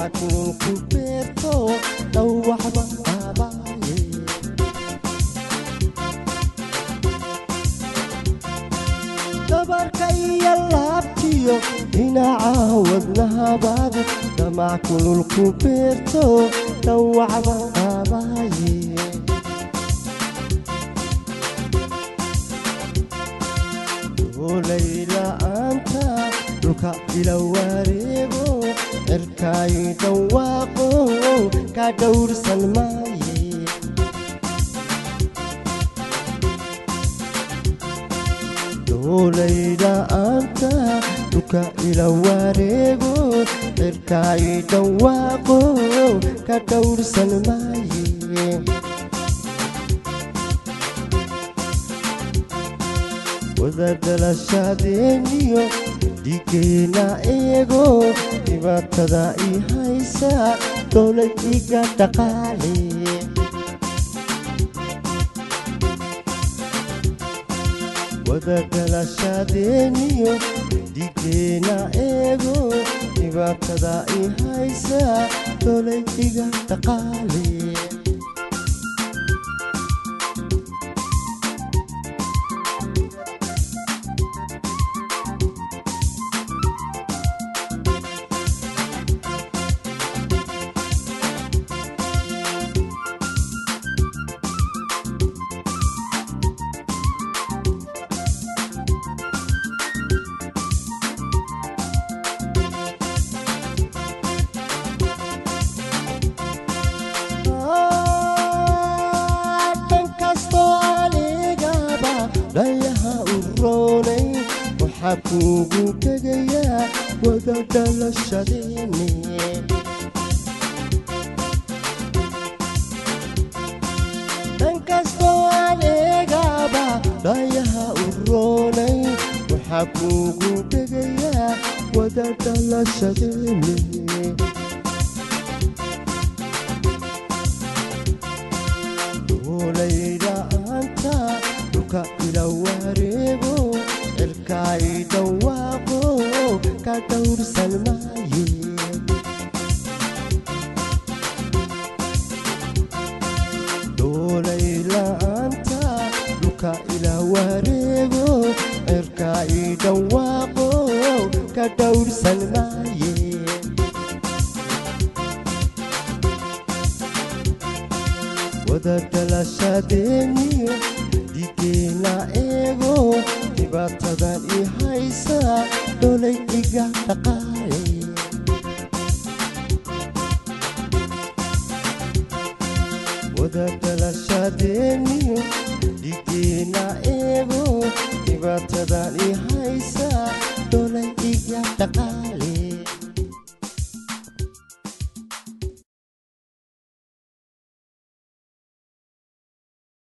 damaackulku beerto dhawacba qaabaaye dabarka iyo laabtiyo dhinaca wadnahabaad damaackulku beerto dhawacba qaabaaye olayla-aanta dhulka ila wareego cirkay dhawaaqo ka dhowrsan maaye doolayla-aanta dhulka ila wareego cirkay dhawaaqo ka dhowrsan maaye wadadhalashadeeniyo dhigeena eego dhibaatada i haysa doolay iga dhaqaale wadadhalashadeeniyo dhigeena eego dhibaatada i haysa doolay iga dhaqaale dhan kastoo anigaba dhayaha u roonay waxaa kuugu tegayaa wada dhalashadeeni dhan kastoo anigaba dhayaha u roonay waxaa kuugu tegayaa wada dhalashadeeni olayla-aanta dhulka ila wareego cirkay dhawaaqo ka dhowrsan maaye doolayla-aanta dhulka ila wareego cirkay dhawaaqo ka dhowrsan maaye wadadhalashadeeniyo dhigeena eego dhibaatadan i haysa dholay iga dhaqaale wadadhalashadeeniyo dhigeena eego dhibaatadan i